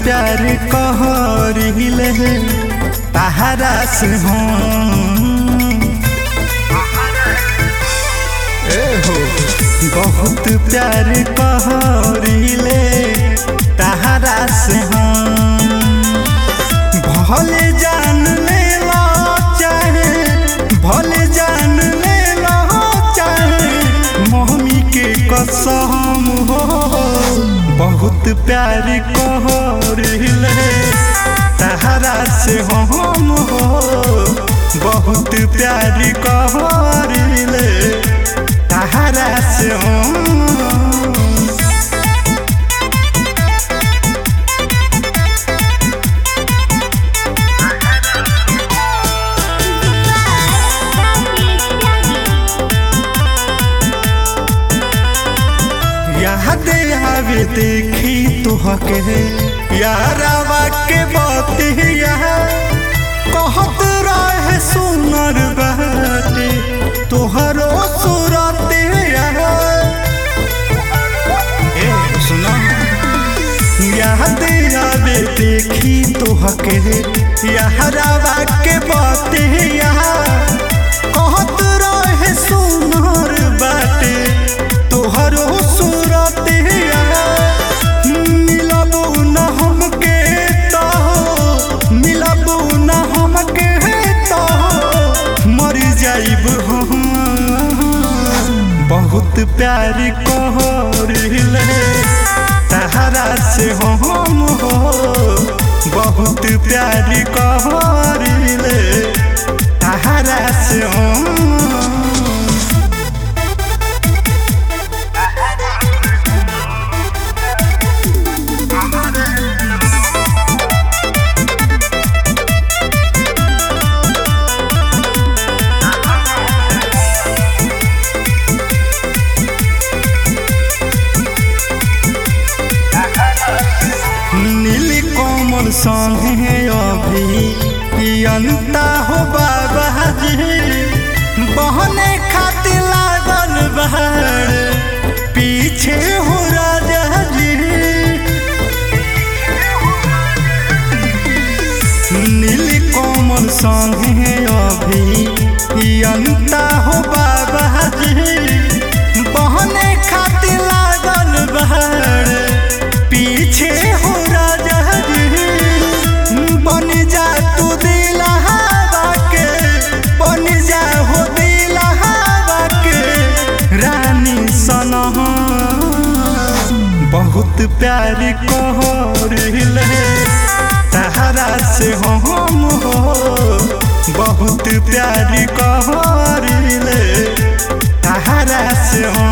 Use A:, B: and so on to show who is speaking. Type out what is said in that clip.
A: प्यार कहरिले तहरा से हम ए हो बहुत प्यार कहरिले तहरा से हम भले जान ले लो चाहे भले जान ले लो चाहे मम्मी के कसम हो बहुत प्यार कहरिले तहरा से हम हो बहुत प्यार कहरिले तहरा से हम याद आवे देखी तुहके यारावा के बतिया कहत रहे सुनर बाटे तोहरो सूरत ए सुना याद आवे देखी तुहके यारावा के बतिया कहत रहे सुनर बाटे तोहरो सूरत मिलबू न हमके तो मिलबू न हमके तो मर जाइब हम बहुत प्यार कहरिले तहरा से हम हो बहुत प्यार कहरिले तहरा से हम नीली कोमल संगे अभी अनता हो बाबा जी बहने खातिर लागल बहर पीछे हो राजा जी नीली कोमल संगे अभी अनता हो बाबा जी बहने खातिर लागल बहर पीछे हो राजा जी बन जा तू दिलहावा के बन जा हो दिलहावा के रानी सनह बहुत प्यार कहरिले तहरा से हम हो बहुत प्यार कहरिले तहरा से हम